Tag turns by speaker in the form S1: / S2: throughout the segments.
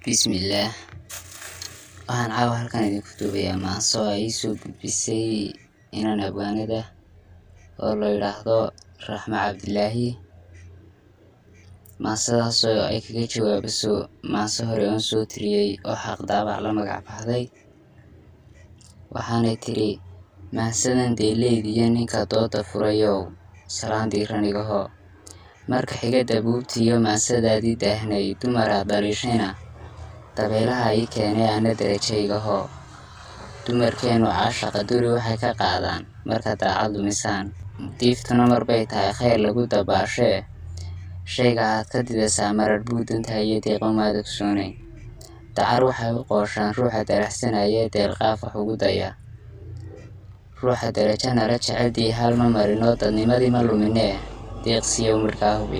S1: Bismillah waxaan caawa halkan idinku duubayaa maaso ay ii soo gudbisay inan abwaanad ah oo la yidhaahdo Raxma Cabdilaahi maasadaas oo ay kaga jawaabayso maaso hore oon soo tiriyay oo xaq daabac la magac baxday waxaanay tiri maasadan deeleydiyo ninka dooda furayow salaan diiran igaho marka xiga dabuubtiiyo maasadaadii daahnay dumaraad dhaliishayna dabeelaha ii keenay ana darajaygaho dumarkeenu caashaqa duri waxay ka qaadaan marka daacad lumisaan diiftuna marbay tahay khayr lagu dabaashee shayga aad ka didasaa marar buu dantahay iyo deeqo maad ogsoonayn dacar waxay u qooshaan ruuxa daraxsanaya deelqaaf wax ugu daya ruuxa darajo nala jeceldii hal ma marinoo dadnimadii ma luminee deeqsiyow midhkaa hubi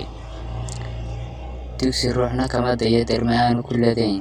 S1: dugsi ruuxna kama dayo derma aanu ku ladayn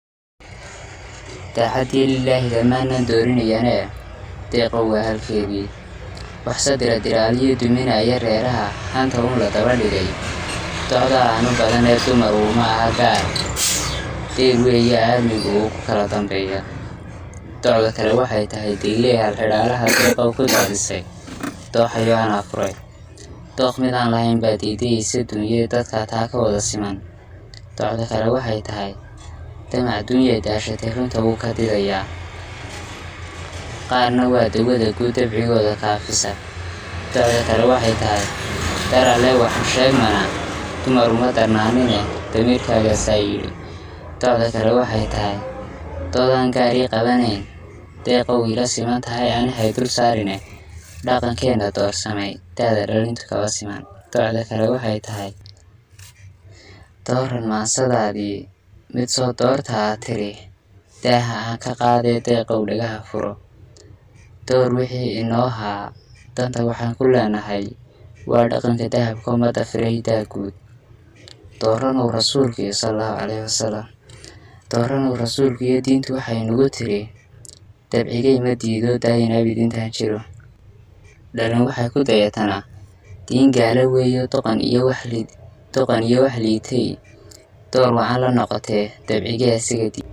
S1: daacadii lilaahi dhammaanaan doorinayanee deeqow waa halkeedii waxse dira diraaliyo duminaya reeraha hanta uun la daba dhigay docda aanu badan ee dumar uuma aha gaar deer weeye aadmigu uu ku kala dambeeya docda kale waxay tahay dayley halxidhaalaha deeqow ku daadisay dooxayo anaa furay dooq mid aan lahayn baa diidayaysa dunyee dadka taa ka wada siman docda kale waxay tahay damac dunyay daashatay runta wuu ka didayaa qaarna waa dawada guud dabcigooda kaafisa docda kale waxay tahay daralle waxu sheegmana dumar uma darnaanine damiirkaagaasaa yidhi docda kale waxay tahay doodaan gaarii qabanayn deeqow ila siman tahay anihay dul saarine dhaqankeenna doorsamay daada dhalintu kaba siman docda kale waxay tahay dooran maasadaadii mid soo doorta aad tiri daaha aan ka qaadee deeqow dhagaha furo door wixii inoo haa danta waxaan ku leenahay waa dhaqanka dahabka ummadda firaydaa guud dooranow rasuulkiiyo salallahu calayhi wasalam dooranow rasuulku iyo diintu waxay nagu tiri dabcigay ma diido daayin abid intaan jiro dhalin waxay ku dayatanaa diin gaala weeyo doqon iyo waxlid doqon iyo wax liitay door wacan la noqotee dabcigee asiga di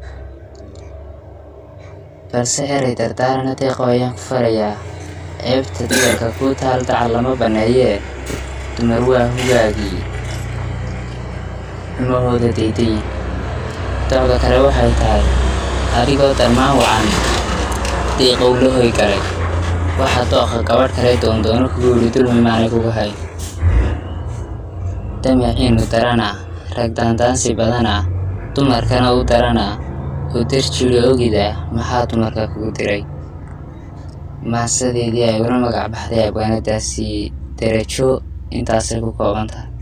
S1: balse eray dardaarana deeqo ayaan ku farayaa ceebta dumarka kuu taal dacal lama banneeyee dumar waa hugaagii xumahooda daydayin docda kale waxay tahay adigoo darmaan wacan deeqow la hoy galay waxaa dooqa gabadh kale doondoono kugu yidhi dulmi maanay kugu hay damaciinu darana rag daandaansi badana dumarkana u darana oo darjiri ogida maxaa dumarka kugu diray maasadeedii ay ula magac baxday abwaanadaasi darajo intaasay ku kooban tahay